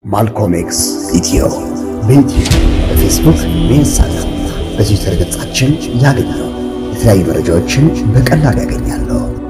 ማልኮም ኤክስ ኢትዮ በዩቲዩብ በፌስቡክ በኢንስታግራም በትዊተር ገጻችን ያገኛሉ። የተለያዩ መረጃዎችን በቀላሉ ያገኛሉ።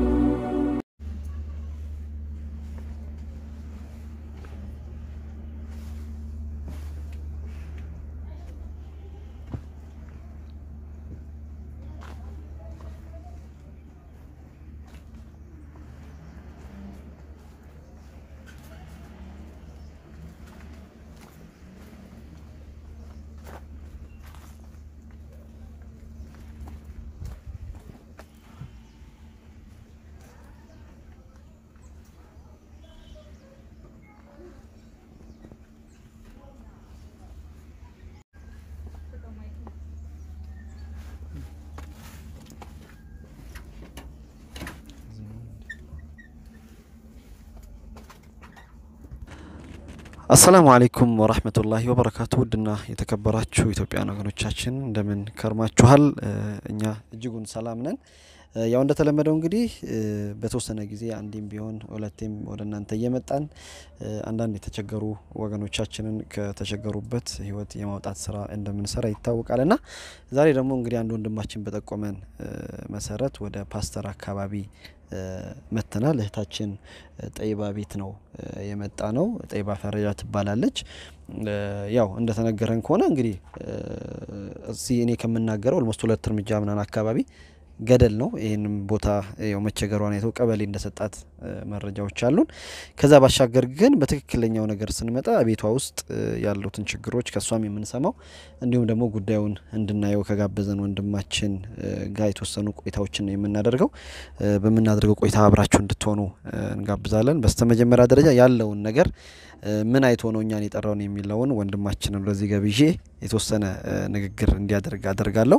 አሰላሙ አለይኩም ወራህመቱላሂ ወበረካቱ። ውድና የተከበራችሁ ኢትዮጵያውያን ወገኖቻችን እንደምን ከርማችኋል? እኛ እጅጉን ሰላም ነን። ያው እንደተለመደው እንግዲህ በተወሰነ ጊዜ አንዴም ቢሆን ሁለቴም ወደ እናንተ እየመጣን አንዳንድ የተቸገሩ ወገኖቻችንን ከተቸገሩበት ህይወት የማውጣት ስራ እንደምንሰራ ይታወቃል እና ዛሬ ደግሞ እንግዲህ አንድ ወንድማችን በጠቆመን መሰረት ወደ ፓስተር አካባቢ መተናል። እህታችን ጠይባ ቤት ነው የመጣ ነው። ጠይባ ፈረጃ ትባላለች። ያው እንደተነገረን ከሆነ እንግዲህ እዚህ እኔ ከምናገረው ኦልሞስት ሁለት እርምጃ ምናምን አካባቢ ገደል ነው። ይህንም ቦታ ያው መቸገሯን አይተው ቀበሌ እንደሰጣት መረጃዎች አሉን። ከዛ ባሻገር ግን በትክክለኛው ነገር ስንመጣ ቤቷ ውስጥ ያሉትን ችግሮች ከእሷም የምንሰማው እንዲሁም ደግሞ ጉዳዩን እንድናየው ከጋበዘን ወንድማችን ጋር የተወሰኑ ቆይታዎችን ነው የምናደርገው። በምናደርገው ቆይታ አብራችሁ እንድትሆኑ እንጋብዛለን። በስተመጀመሪያ ደረጃ ያለውን ነገር ምን አይቶ ነው እኛን የጠራውን የሚለውን ወንድማችንን ወደዚህ ገብዤ የተወሰነ ንግግር እንዲያደርግ አደርጋለሁ።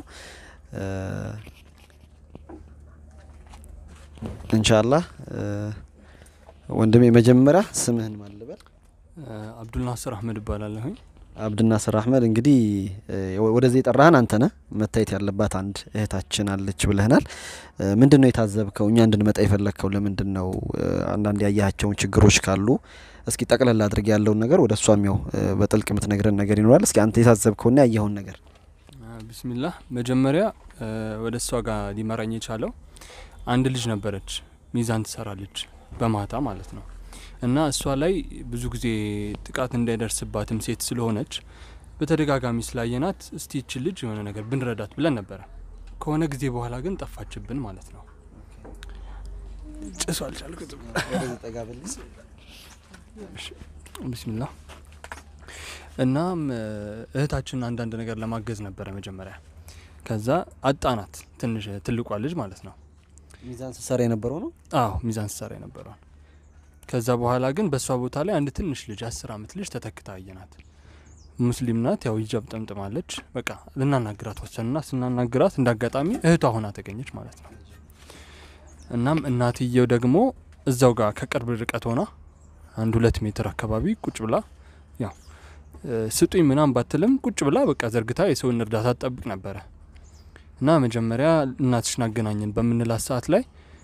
እንሻላህ ወንድሜ መጀመሪያ ስምህን ማን ልበል? አብዱልናስር አህመድ እባላለሁኝ። አብድናስር አህመድ እንግዲህ ወደዚህ የጠራህን አንተ ነህ። መታየት ያለባት አንድ እህታችን አለች ብለህናል። ምንድን ነው የታዘብከው? እኛ እንድንመጣ የፈለግከው ለምንድን ነው? አንዳንድ ያያቸውን ችግሮች ካሉ እስኪ ጠቅለል አድርግ ያለውን ነገር ወደ እሷም ያው በጥልቅ የምትነግረን ነገር ይኖራል። እስኪ አንተ የታዘብከውና ያየኸውን ነገር። ቢስሚላህ መጀመሪያ ወደ እሷ ጋር ሊመራኝ የቻለው አንድ ልጅ ነበረች፣ ሚዛን ትሰራለች በማታ ማለት ነው። እና እሷ ላይ ብዙ ጊዜ ጥቃት እንዳይደርስባትም ሴት ስለሆነች በተደጋጋሚ ስላየናት እስቲ ይችን ልጅ የሆነ ነገር ብንረዳት ብለን ነበረ። ከሆነ ጊዜ በኋላ ግን ጠፋችብን ማለት ነው። ጭሱ አልቻልኩትም። ቢስሚላ እናም እህታችን አንዳንድ ነገር ለማገዝ ነበረ መጀመሪያ። ከዛ አጣናት፣ ትንሽ ትልቋ ልጅ ማለት ነው። ሚዛን ስትሰራ የነበረው ነው። አዎ ሚዛን ስትሰራ የነበረውን። ከዛ በኋላ ግን በእሷ ቦታ ላይ አንድ ትንሽ ልጅ አስር አመት ልጅ ተተክታ አየናት። ሙስሊም ናት፣ ያው ሂጃብ ጠምጥማለች። በቃ ልናናግራት ወሰንና ስናናግራት እንደ አጋጣሚ እህቷ ሆና ተገኘች ማለት ነው። እናም እናትየው ደግሞ እዛው ጋር ከቅርብ ርቀት ሆና አንድ ሁለት ሜትር አካባቢ ቁጭ ብላ ያው ስጡኝ ምናም ባትልም ቁጭ ብላ በቃ ዘርግታ የሰውን እርዳታ ትጠብቅ ነበረ። እና መጀመሪያ እናትሽን አገናኘን በምንላት ሰዓት ላይ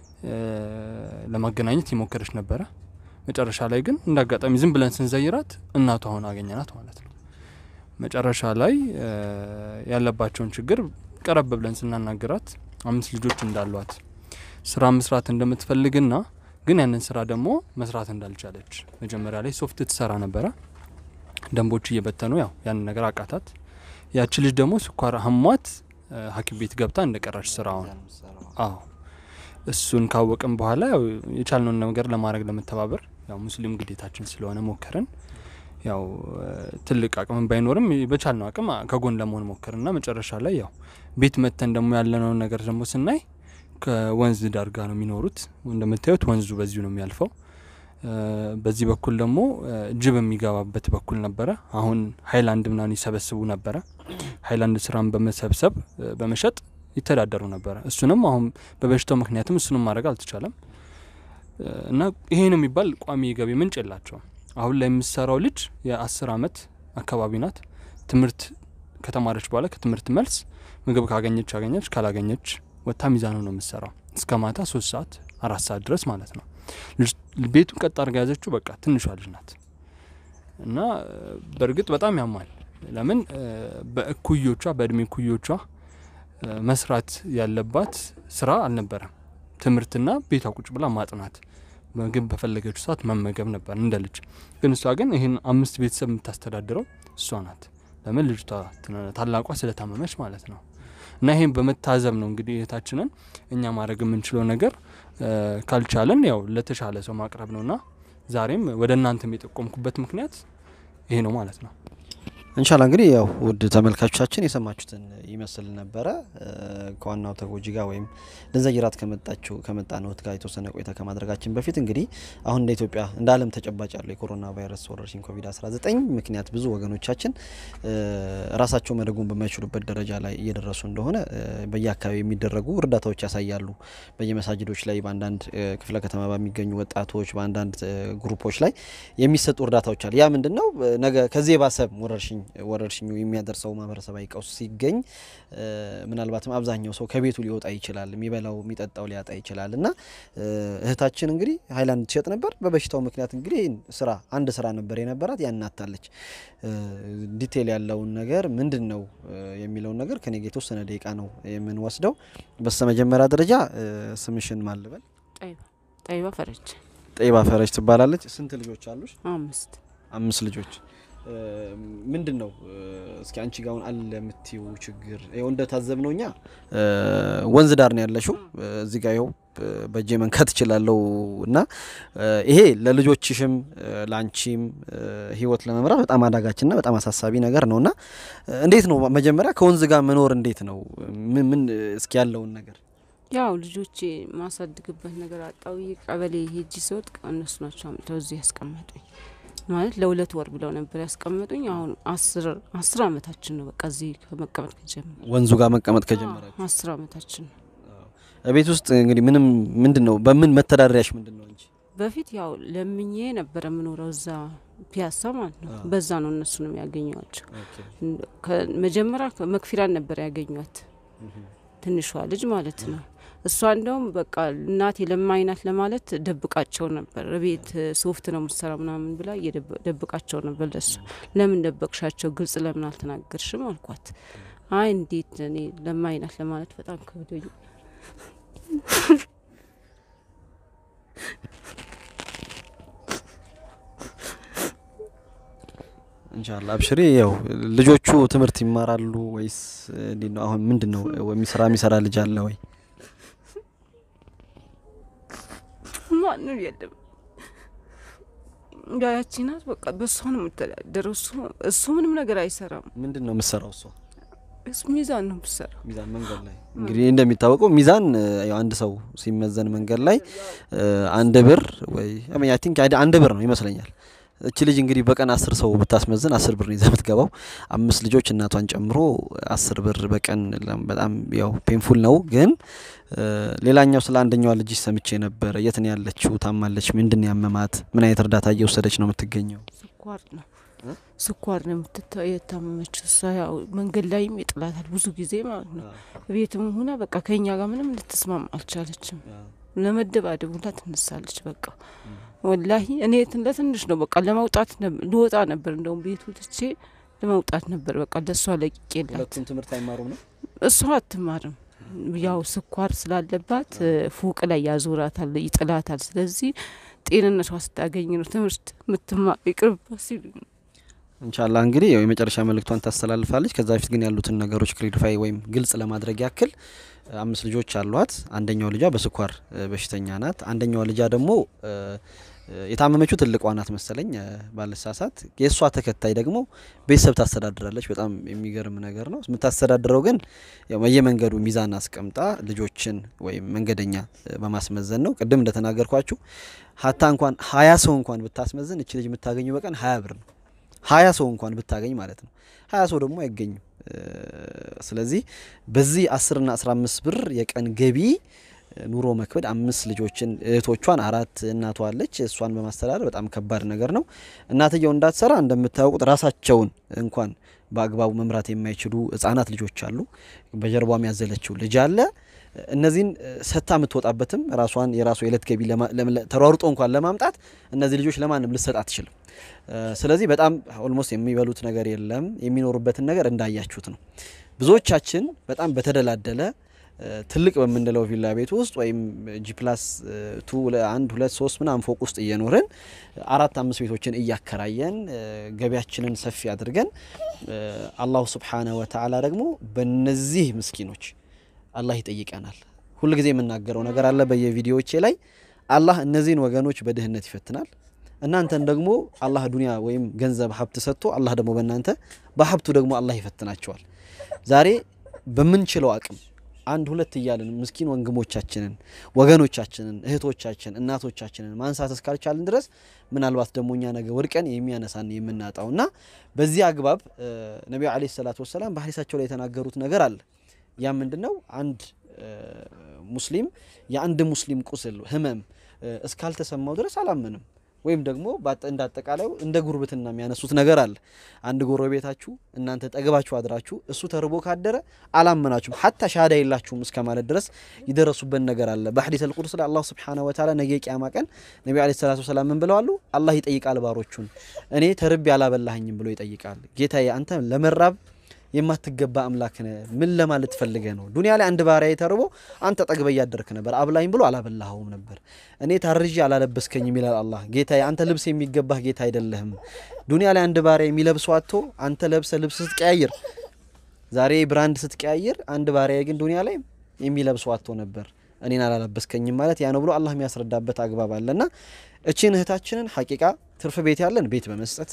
ለማገናኘት የሞከረች ነበረ። መጨረሻ ላይ ግን እንደ አጋጣሚ ዝም ብለን ስንዘይራት እናቷ ሆና አገኘናት ማለት ነው። መጨረሻ ላይ ያለባቸውን ችግር ቀረብ ብለን ስናናግራት አምስት ልጆች እንዳሏት ስራ መስራት እንደምትፈልግና ግን ያንን ስራ ደግሞ መስራት እንዳልቻለች መጀመሪያ ላይ ሶፍት ትሰራ ነበረ። ደንቦች እየበተኑ ያው ያንን ነገር አቃታት። ያቺ ልጅ ደግሞ ስኳር ሀሟት ሐኪም ቤት ገብታ እንደቀራች ስራውን አዎ እሱን ካወቅም በኋላ ያው የቻልነውን ነገር ለማድረግ ለመተባበር ያው ሙስሊም ግዴታችን ስለሆነ ሞከርን። ያው ትልቅ አቅምን ባይኖርም በቻልነው አቅም ከጎን ለመሆን ሞከርና መጨረሻ ላይ ያው ቤት መተን ደግሞ ያለነውን ነገር ደግሞ ስናይ ከወንዝ ዳር ጋ ነው የሚኖሩት። እንደምታዩት ወንዙ በዚሁ ነው የሚያልፈው። በዚህ በኩል ደግሞ ጅብ የሚገባበት በኩል ነበረ። አሁን ሀይላንድ ምናምን ይሰበስቡ ነበረ። ሀይላንድ ስራን በመሰብሰብ በመሸጥ ይተዳደሩ ነበረ። እሱንም አሁን በበሽታው ምክንያትም እሱንም ማድረግ አልተቻለም እና ይሄን የሚባል ቋሚ የገቢ ምንጭ የላቸውም። አሁን ላይ የምሰራው ልጅ የአስር አመት አካባቢ ናት። ትምህርት ከተማረች በኋላ ከትምህርት መልስ ምግብ ካገኘች አገኘች፣ ካላገኘች ወታ ሚዛኑ ነው የምትሰራው እስከ ማታ ሶስት ሰዓት አራት ሰዓት ድረስ ማለት ነው። ቤቱን ቀጥ አድርጋ ያዘችው በቃ ትንሿ ልጅ ናት እና በእርግጥ በጣም ያማል። ለምን በእኩዮቿ በእድሜ እኩዮቿ መስራት ያለባት ስራ አልነበረም። ትምህርትና ቤቷ ቁጭ ብላ ማጥናት፣ ምግብ በፈለገችው ሰዓት መመገብ ነበር እንደ ልጅ። ግን እሷ ግን ይህን አምስት ቤተሰብ የምታስተዳድረው እሷ ናት። ለምን ልጅቷ ታላቋ ስለታመመች ማለት ነው። እና ይሄን በመታዘብ ነው እንግዲህ እህታችንን እኛ ማድረግ የምንችለው ነገር ካልቻለን ያው ለተሻለ ሰው ማቅረብ ነውና ዛሬም ወደ እናንተም የጠቆምኩበት ምክንያት ይሄ ነው ማለት ነው። እንሻላ እንግዲህ ያው ውድ ተመልካቾቻችን የሰማችሁትን ይመስል ነበረ። ከዋናው ተጎጂ ጋር ወይም ልንዘይራት ከመጣችው ከመጣ ነውት ጋር የተወሰነ ቆይታ ከማድረጋችን በፊት እንግዲህ አሁን እንደ ኢትዮጵያ እንደ ዓለም ተጨባጭ ያለው የኮሮና ቫይረስ ወረርሽኝ ኮቪድ-19 ምክንያት ብዙ ወገኖቻችን ራሳቸው መደጎም በማይችሉበት ደረጃ ላይ እየደረሱ እንደሆነ በየአካባቢ የሚደረጉ እርዳታዎች ያሳያሉ። በየመሳጅዶች ላይ በአንዳንድ ክፍለ ከተማ በሚገኙ ወጣቶች በአንዳንድ ግሩፖች ላይ የሚሰጡ እርዳታዎች አሉ። ያ ምንድን ነው ነገ ከዚህ የባሰ ወረርሽኝ ወረርሽኙ የሚያደርሰው ማህበረሰባዊ ቀውስ ሲገኝ ምናልባትም አብዛኛው ሰው ከቤቱ ሊወጣ ይችላል፣ የሚበላው የሚጠጣው ሊያጣ ይችላል እና እህታችን እንግዲህ ሀይላንድ ትሸጥ ነበር። በበሽታው ምክንያት እንግዲህ ይህን ስራ አንድ ስራ ነበር የነበራት ያናታለች። ዲቴል ያለውን ነገር ምንድን ነው የሚለውን ነገር ከኔ ጋ የተወሰነ ደቂቃ ነው የምንወስደው። በስተ መጀመሪያ ደረጃ ስምሽን ማልበል? ጠይባ ፈረጅ። ጠይባ ፈረጅ ትባላለች። ስንት ልጆች አሉሽ? አምስት አምስት ልጆች ምንድን ነው እስኪ አንቺ ጋር አሁን አለ የምትይው ችግር? ይኸው እንደታዘብ ነው እኛ ወንዝ ዳር ነው ያለሽው። እዚህ ጋር ይኸው በእጄ መንካት እችላለሁ እና ይሄ ለልጆችሽም ለአንቺም ህይወት ለመምራት በጣም አዳጋችና በጣም አሳሳቢ ነገር ነው እና እንዴት ነው መጀመሪያ ከወንዝ ጋር መኖር እንዴት ነው? ምን እስኪ ያለውን ነገር ያው ልጆቼ ማሳድግበት ነገር አጣው። ቀበሌ ሄጂ ስወጥ እነሱ ናቸው አምጥተው እዚህ ያስቀመጡኝ ማለት ለሁለት ወር ብለው ነበር ያስቀመጡኝ። አሁን አስር አስር አመታችን ነው በቃ እዚህ መቀመጥ ከጀመረ ወንዙ ጋር መቀመጥ ከጀመራችሁ አስር አመታችን ነው። ቤት ውስጥ እንግዲህ ምንም ምንድን ነው በምን መተዳደሪያሽ ምንድን ነው እንጂ በፊት ያው ለምኜ ነበረ የምኖረው እዛ ፒያሳ ማለት ነው። በዛ ነው እነሱንም ያገኘዋቸው። መጀመሪያ መክፊራን ነበር ያገኟት ትንሿ ልጅ ማለት ነው። እሷ እንደውም በቃ እናቴ ለማይናት ለማለት ደብቃቸው ነበር። ቤት ሶፍት ነው ምትሰራ ምናምን ብላ ደብቃቸው ነበር። ለሱ ለምን ደበቅሻቸው? ግልጽ ለምን አልተናገርሽም አልኳት። አይ እንዴት እኔ ለማይናት ለማለት በጣም ከብዶኝ እንሻላ አብሽሪ። ያው ልጆቹ ትምህርት ይማራሉ ወይስ እንዴት ነው? አሁን ምንድን ነው የሚሰራ የሚሰራ ልጅ አለ ወይ? ማንም የለም። ያቺ ናት በቃ በእሷ ነው የምተዳደረው። እሱ ምንም ነገር አይሰራም። ምንድን ነው የምትሰራው እሷ? እሱ ሚዛን ነው የምትሰራው። ሚዛን መንገድ ላይ እንግዲህ እንደሚታወቀው ሚዛን ያው አንድ ሰው ሲመዘን መንገድ ላይ አንድ ብር ወይ አይ ቲንክ አንድ ብር ነው ይመስለኛል። እቺ ልጅ እንግዲህ በቀን አስር ሰው ብታስመዝን አስር ብር ይዛ የምትገባው አምስት ልጆች እናቷን ጨምሮ አስር ብር በቀን በጣም ያው ፔንፉል ነው። ግን ሌላኛው ስለ አንደኛዋ ልጅ ሰምቼ ነበረ። የት ነው ያለችው? ታማለች? ምንድን ነው ያመማት? ምን አይነት እርዳታ እየወሰደች ነው የምትገኘው? ስኳር ነው ስኳር ነው የታመመችው። እሷ ያው መንገድ ላይም ይጥላታል ብዙ ጊዜ ማለት ነው። ቤትም ሆና በቃ ከኛ ጋር ምንም ልትስማማ አልቻለችም። ለመደባደብ ሁላ ትነሳለች። በቃ ወላሂ እኔ ለትንሽ ነው በቃ ለመውጣት ልወጣ ነበር። እንደውም ቤቱ ትቼ ለመውጣት ነበር በቃ ለእሷ ለቂቄላት። ሁለቱም ትምህርት አይማሩም ነው እሷ አትማርም። ያው ስኳር ስላለባት ፎቅ ላይ ያዞራታል፣ ይጥላታል። ስለዚህ ጤንነቷ ስታገኝ ነው ትምህርት ምትማር ይቅርባ ሲሉ እንሻላ እንግዲህ ያው የመጨረሻ መልእክቷን ታስተላልፋለች። ከዛ በፊት ግን ያሉትን ነገሮች ክሊሪፋይ ወይም ግልጽ ለማድረግ ያክል አምስት ልጆች አሏት። አንደኛው ልጇ በስኳር በሽተኛ ናት። አንደኛዋ ልጇ ደግሞ የታመመችው ትልቋ ናት መሰለኝ ባለሳሳት። የእሷ ተከታይ ደግሞ ቤተሰብ ታስተዳድራለች። በጣም የሚገርም ነገር ነው። የምታስተዳድረው ግን በየመንገዱ ሚዛን አስቀምጣ ልጆችን ወይም መንገደኛ በማስመዘን ነው። ቅድም እንደተናገርኳችሁ ሀታ እንኳን ሀያ ሰው እንኳን ብታስመዝን እች ልጅ የምታገኘው በቀን ሀያ ብር ነው። ሀያ ሰው እንኳን ብታገኝ ማለት ነው። ሀያ ሰው ደግሞ አይገኝም። ስለዚህ በዚህ አስርና አስራ አምስት ብር የቀን ገቢ ኑሮ መክበድ አምስት ልጆችን እህቶቿን አራት እናቷ አለች እሷን በማስተዳደር በጣም ከባድ ነገር ነው። እናትየው እንዳትሰራ እንደምታውቁት ራሳቸውን እንኳን በአግባቡ መምራት የማይችሉ ህጻናት ልጆች አሉ። በጀርባም ያዘለችው ልጅ አለ። እነዚህን ሰታ የምትወጣበትም ራሷን የራሱ የዕለት ገቢ ተሯሩጦ እንኳን ለማምጣት እነዚህ ልጆች ለማንም ልሰጥ አትችልም። ስለዚህ በጣም ኦልሞስት የሚበሉት ነገር የለም። የሚኖሩበትን ነገር እንዳያችሁት ነው። ብዙዎቻችን በጣም በተደላደለ ትልቅ በምንለው ቪላ ቤት ውስጥ ወይም ጂ ፕላስ ቱ አንድ ሁለት ሶስት ምናምን ፎቅ ውስጥ እየኖርን አራት አምስት ቤቶችን እያከራየን ገቢያችንን ሰፊ አድርገን አላሁ ስብሓነሁ ወተዓላ ደግሞ በነዚህ ምስኪኖች አላህ ይጠይቀናል። ሁልጊዜ የምናገረው ነገር አለ በየቪዲዮዎቼ ላይ አላህ እነዚህን ወገኖች በድህነት ይፈትናል። እናንተን ደግሞ አላህ ዱንያ ወይም ገንዘብ ሀብት ሰጥቶ አላህ ደግሞ በእናንተ በሀብቱ ደግሞ አላህ ይፈትናቸዋል። ዛሬ በምንችለው አቅም አንድ ሁለት እያልን ምስኪን ወንድሞቻችንን ወገኖቻችንን እህቶቻችን እናቶቻችንን ማንሳት እስካልቻልን ድረስ ምናልባት ደግሞ እኛ ነገ ወድቀን የሚያነሳን የምናጣው እና በዚህ አግባብ ነቢዩ ዓለይሂ ሰላቱ ወሰላም በሀዲሳቸው ላይ የተናገሩት ነገር አለ። ያ ምንድን ነው? አንድ ሙስሊም የአንድ ሙስሊም ቁስል ህመም እስካልተሰማው ድረስ አላመንም። ወይም ደግሞ እንደ አጠቃላዩ እንደ ጉርብትና የሚያነሱት ነገር አለ። አንድ ጎረቤታችሁ እናንተ ጠግባችሁ አድራችሁ እሱ ተርቦ ካደረ አላመናችሁም፣ ሀታ ሻሃዳ የላችሁም እስከ ማለት ድረስ ይደረሱበት ነገር አለ። በሐዲስ አልቁድስ ላይ አላህ ሱብሓነሁ ወተዓላ ነገ ቂያማ ቀን ነቢ ዓለይሂ ሰላቱ ወሰላም ምን ብለዋሉ? አላህ ይጠይቃል ባሮቹን፣ እኔ ተርቤ አላበላኸኝም ብሎ ይጠይቃል። ጌታዬ አንተ ለመራብ የማትገባ አምላክ ነህ። ምን ለማለት ፈልገ ነው? ዱንያ ላይ አንድ ባሪያ ተርቦ አንተ ጠግበ እያደርክ ነበር፣ አብላኝ ብሎ አላበላኸውም ነበር። እኔ ታርዤ አላለበስከኝም ይላል አላህ። ጌታዬ አንተ ልብስ የሚገባህ ጌታ አይደለህም። ዱንያ ላይ አንድ ባሪያ የሚለብሰው አጥቶ አንተ ለብሰ ልብስ ስትቀያይር፣ ዛሬ ብራንድ ስትቀያይር፣ አንድ ባሪያ ግን ዱንያ ላይ የሚለብሰው አጥቶ ነበር። እኔን አላለበስከኝም ማለት ያ ነው ብሎ አላህ የሚያስረዳበት አግባብ አለና እቺን እህታችንን ሐቂቃ ትርፍ ቤት ያለን ቤት በመስጠት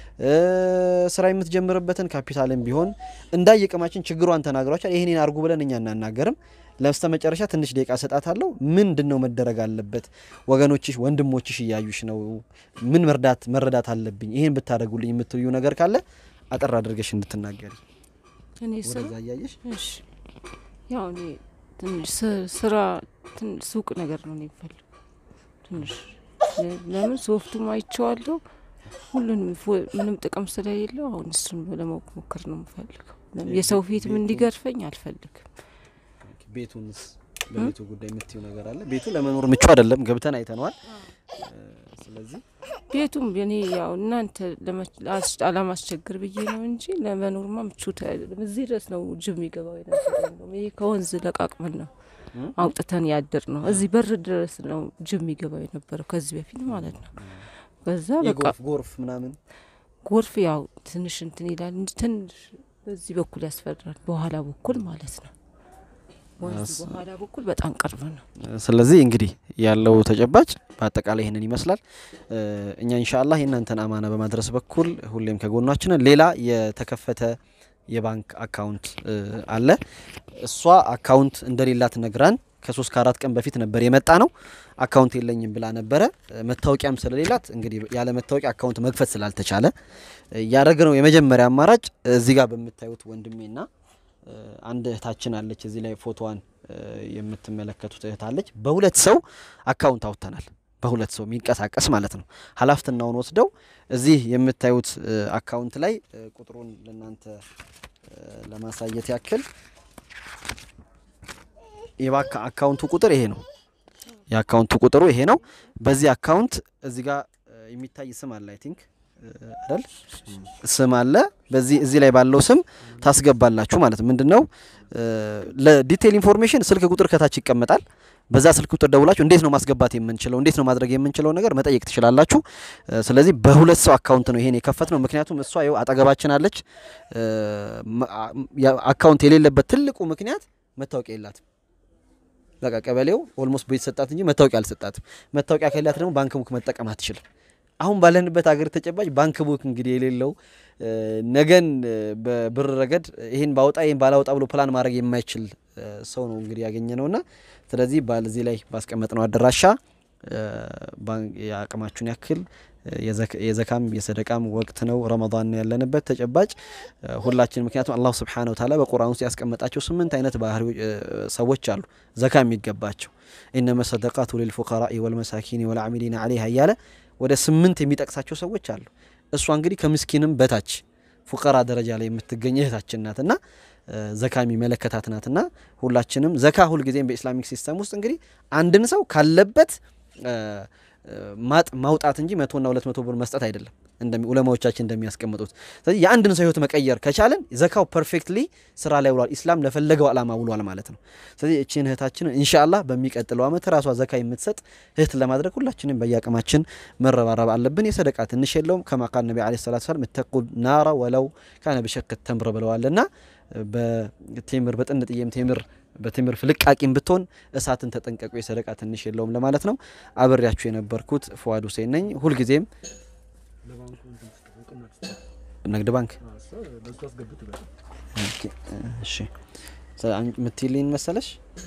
ስራ የምትጀምርበትን ካፒታልን ቢሆን እንዳየቅማችን ችግሯን ተናግሯቻል። ይህንን አርጉ ብለን እኛ እናናገርም። ለበስተ መጨረሻ ትንሽ ደቂቃ ሰጣታለሁ። ምንድን ነው መደረግ አለበት? ወገኖችሽ ወንድሞችሽ እያዩሽ ነው። ምን መርዳት መረዳት አለብኝ? ይህን ብታደርጉልኝ የምትልዩ ነገር ካለ አጠር አድርገሽ እንድትናገሪ እኔ ስራ ወደዛ እያየሽ እሺ፣ ያው እኔ ትንሽ ስ- ስራ ትንሽ ሱቅ ነገር ነው እኔ የምፈልገው ትንሽ ለምን ሶፍቱም አይቼዋለሁ ሁሉንም ፎ- ምንም ጥቅም ስለሌለው አሁን እሱን ለማወቅ ሞክር ነው የምፈልገው። ለምን የሰው ፊትም እንዲገርፈኝ አልፈልግም። ቤቱንስ በቤቱ ጉዳይ የምትዩ ነገር አለ? ቤቱ ለመኖር ምቹ አይደለም፣ ገብተን አይተነዋል። ስለዚህ ቤቱም እኔ ያው እናንተ ለመ- አስ- አላማስቸግር ብዬ ነው እንጂ ለመኖርማ ምቹት አይደለም። እዚህ ድረስ ነው ጅብ የሚገባው የነበረው። እንደውም ይሄ ከወንዝ ለቃቅመን ነው አውጥተን ያድር ነው። እዚህ በር ድረስ ነው ጅብ የሚገባው የነበረው ከዚህ በፊት ማለት ነው። ከዛ በቃ የጎርፍ ጎርፍ ምናምን ጎርፍ ያው ትንሽ እንትን ይላል እንጂ ትንሽ በዚህ በኩል ያስፈራል። በኋላ በኩል ማለት ነው። ወንዝ በኋላ በኩል በጣም ቅርብ ነው። ስለዚህ እንግዲህ ያለው ተጨባጭ በአጠቃላይ ይህንን ይመስላል። እ እኛ ኢንሻአላህ የእናንተን አማና በማድረስ በኩል ሁሌም ከጎናችንን። ሌላ የተከፈተ የባንክ አካውንት እ አለ። እሷ አካውንት እንደሌላት ነግራን ከሶስት ከአራት ቀን በፊት ነበር የመጣ ነው። አካውንት የለኝም ብላ ነበረ። እ መታወቂያም ስለሌላት እንግዲህ ያለ መታወቂያ አካውንት መክፈት ስላልተቻለ ያደረግነው የመጀመሪያ አማራጭ እዚህ ጋር በምታዩት ወንድሜና እ አንድ እህታችን አለች። እዚህ ላይ ፎቶዋን እ የምትመለከቱት እህት አለች። በሁለት ሰው አካውንት አውጥተናል። በሁለት ሰው የሚንቀሳቀስ ማለት ነው። ኃላፊነቱን ወስደው እዚህ የምታዩት እ አካውንት ላይ እ ቁጥሩን ለእናንተ እ ለማሳየት ያክል የባንክ አካውንቱ ቁጥር ይሄ ነው። የአካውንቱ ቁጥሩ ይሄ ነው። በዚህ አካውንት እዚህ ጋር እ የሚታይ ስም አለ አይ ቲንክ አይደል ስም አለ። በዚህ እዚህ ላይ ባለው ስም ታስገባላችሁ ማለት ምንድን ነው። ለዲቴይል ኢንፎርሜሽን ስልክ ቁጥር ከታች ይቀመጣል። በዛ ስልክ ቁጥር ደውላችሁ እንዴት ነው ማስገባት የምንችለው እንዴት ነው ማድረግ የምንችለው ነገር መጠየቅ ትችላላችሁ። እ ስለዚህ በሁለት ሰው አካውንት ነው ይሄን የከፈት ነው። ምክንያቱም እሷ ይኸው አጠገባችን አለች። እ ማ- ያ- አካውንት የሌለበት ትልቁ ምክንያት መታወቂያ የላትም። በቃ ቀበሌው ኦልሞስት ቤት ሰጣት እንጂ መታወቂያ አልሰጣትም። መታወቂያ ከሌላት ደግሞ ባንክ ቡክ መጠቀም አትችልም። አሁን ባለንበት ሀገር ተጨባጭ ባንክ ቡክ እንግዲህ የሌለው እ ነገን እ በብር ረገድ ይህን ባወጣ ይህን ባላወጣ ብሎ ፕላን ማድረግ የማይችል እ ሰው ነው እንግዲህ ያገኘ ነውና ስለዚህ በዚህ ላይ ባስቀመጥነው አድራሻ እ ባንክ የአቅማችሁን ያክል እ የዘክ- የዘካም የሰደቃም ወቅት ነው። ረመዳን ነው ያለንበት ተጨባጭ እ ሁላችን ምክንያቱም አላሁ ስብሓነሁ ወተዓላ በቁርአን ውስጥ ያስቀመጣቸው ስምንት አይነት ባህሪ ሰዎች አሉ ዘካ የሚገባቸው ኢነመ ሰደቃቱ ሊልፉቀራኢ ወልመሳኪኒ ወልዓሚሊነ ዐለይሃ እያለ ወደ ስምንት የሚጠቅሳቸው ሰዎች አሉ። እሷ እንግዲህ ከምስኪንም በታች ፉቀራ ደረጃ ላይ የምትገኝ እህታችን ናትና ዘካ የሚመለከታት ናትና ሁላችንም ዘካ ሁልጊዜም በኢስላሚክ ሲስተም ውስጥ እንግዲህ አንድን ሰው ካለበት ማጥ ማውጣት እንጂ መቶና ሁለት መቶ ብር መስጠት አይደለም እንደሚ ዑለማዎቻችን እንደሚያስቀምጡት። ስለዚህ የአንድን ሰው ህይወት መቀየር ከቻለን ዘካው ፐርፌክትሊ ስራ ላይ ውሏል፣ ኢስላም ለፈለገው ዓላማ ውሏል ማለት ነው። ስለዚህ እቺን እህታችንን ኢንሻአላህ በሚቀጥለው ዓመት ራሷ ዘካ የምትሰጥ እህት ለማድረግ ሁላችንም በየአቅማችን መረባረብ አለብን። የሰደቃ ትንሽ የለውም። ከማ ቃል ነቢ ዓለይሂ ሰላቱ ወሰላም እተቁ ናራ ወለው ካነ ቢሸቅት ተምር ብለዋልና በቴምር በጥንጥዬም ቴምር በቴምር ፍልቃቂም ብትሆን እሳትን ተጠንቀቁ፣ የሰደቃ ትንሽ የለውም ለማለት ነው። አብሬያችሁ የነበርኩት ፉአድ ሁሴን ነኝ። ሁልጊዜም ንግድ ባንክ እሺ ምትልኝ መሰለሽ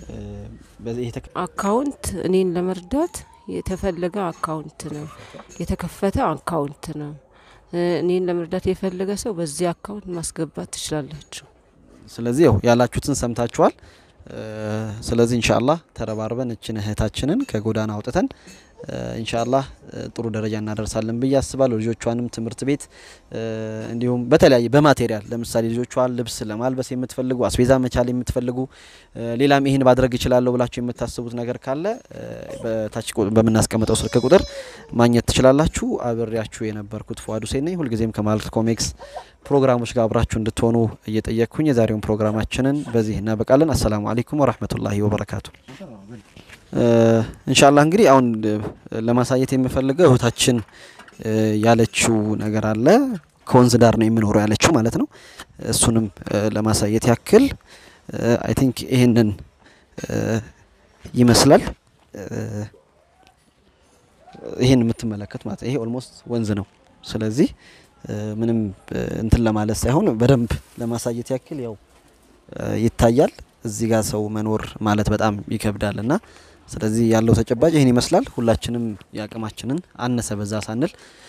አካውንት እኔን ለመርዳት የተፈለገ አካውንት ነው የተከፈተ አካውንት ነው። እኔን ለመርዳት የፈለገ ሰው በዚህ አካውንት ማስገባት ትችላላችሁ። ስለዚህ ያው ያላችሁትን ሰምታችኋል። ስለዚህ ኢንሻአላህ ተረባርበን እችን እህታችንን ከጎዳና አውጥተን ኢንሻአላህ ጥሩ ደረጃ እናደርሳለን ብዬ አስባለሁ። ልጆቿንም ትምህርት ቤት እንዲሁም በተለያየ በማቴሪያል ለምሳሌ ልጆቿን ልብስ ለማልበስ የምትፈልጉ አስቤዛ መቻል የምትፈልጉ ሌላም ይህን ማድረግ ይችላለሁ ብላችሁ የምታስቡት ነገር ካለ በታች በምናስቀምጠው ስልክ ቁጥር ማግኘት ትችላላችሁ። አብሬያችሁ የነበርኩት ፉአድ ሁሴን ነኝ። ሁልጊዜም ከማልኮም ኤክስ ፕሮግራሞች ጋር አብራችሁ እንድትሆኑ እየጠየቅኩኝ የዛሬውን ፕሮግራማችንን በዚህ እናበቃለን። አሰላሙ አለይኩም ወራህመቱላሂ ወበረካቱ። እንሻላ እንግዲህ አሁን ለማሳየት የምፈልገው እህታችን ያለችው ነገር አለ። ከወንዝ ዳር ነው የምኖረው ያለችው ማለት ነው። እሱንም ለማሳየት ያክል አይ ቲንክ ይህንን ይመስላል። ይህን የምትመለከት ማለት ይሄ ኦልሞስት ወንዝ ነው። ስለዚህ ምንም እንትን ለማለት ሳይሆን በደንብ ለማሳየት ያክል ያው ይታያል። እዚህ ጋር ሰው መኖር ማለት በጣም ይከብዳል እና ስለዚህ ያለው ተጨባጭ ይህን ይመስላል። ሁላችንም የአቅማችንን አነሰ በዛ ሳንል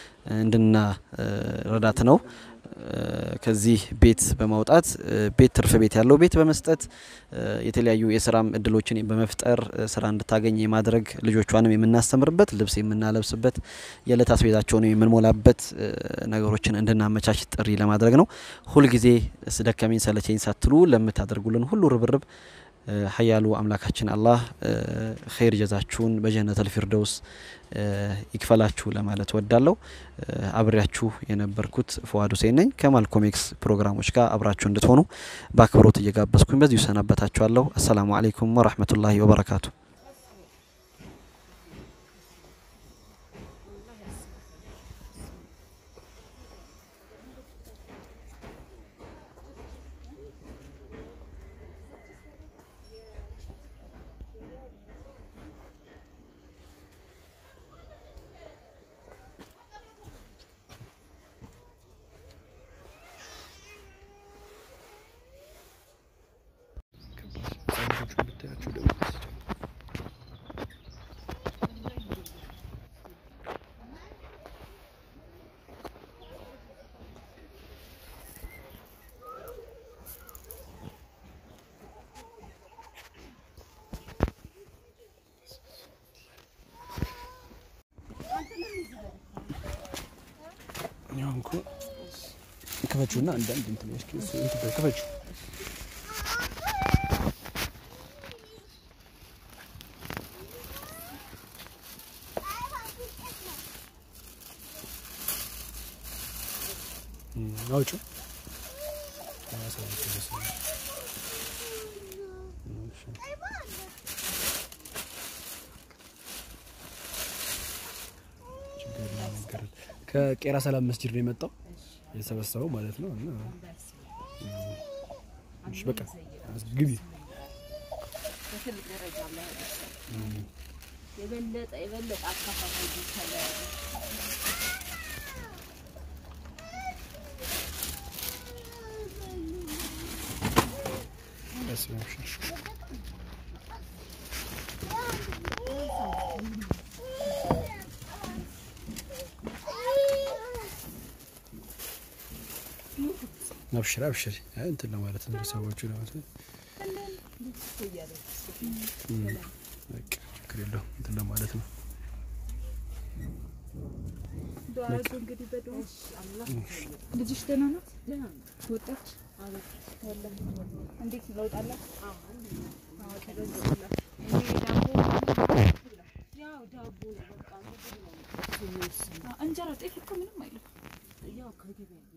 እንድናረዳት ነው። ከዚህ ቤት በማውጣት ቤት ትርፍ ቤት ያለው ቤት በመስጠት የተለያዩ የስራም እድሎችን በመፍጠር ስራ እንድታገኝ የማድረግ ልጆቿንም የምናስተምርበት ልብስ የምናለብስበት የዕለት አስቤዛቸውን የምንሞላበት ነገሮችን እንድናመቻች ጥሪ ለማድረግ ነው። ሁልጊዜ ስደከመኝ ሰለቸኝ ሳትሉ ለምታደርጉልን ሁሉ ርብርብ ሀያሉ አምላካችን አላህ ኸይር ጀዛችሁን በጀነተል ፊርደውስ ይክፈላችሁ ለማለት ወዳለሁ። አብሬያችሁ የነበርኩት ፉአድ ሁሴን ነኝ። ከማልኮም ኤክስ ፕሮግራሞች ጋር አብራችሁ እንድትሆኑ በአክብሮት እየጋበዝኩኝ በዚሁ ሰናበታችኋለሁ። አሰላሙ አለይኩም ወራህመቱላሂ ወበረካቱ። ክፈችውና አንዳንድ እንትን እስኪ እንትን ክፈችው አውጪው ከቄራ ሰላም መስጂድ ነው የመጣው የተሰበሰበው ማለት ነው። እና እሺ በቃ ግቢ የበለጠ የበለጠ አካፋፋይ አብሽር አብሽር እንትን ለማለት ነው ሰዎቹ ለማለት ነው። በቃ ችግር የለውም እንትን ለማለት ነው። ዱአ አድርጉ እንግዲህ በዱአ ልጅሽ ደህና ናት? ወጣች? ወላሂ እንዴት ነው ለውጥ አላት? አዎ ያው ዳቦ ነው በቃ ምግብ ነው እንጀራ ጤፍ እኮ ምንም አይልም። ያው ከገበያ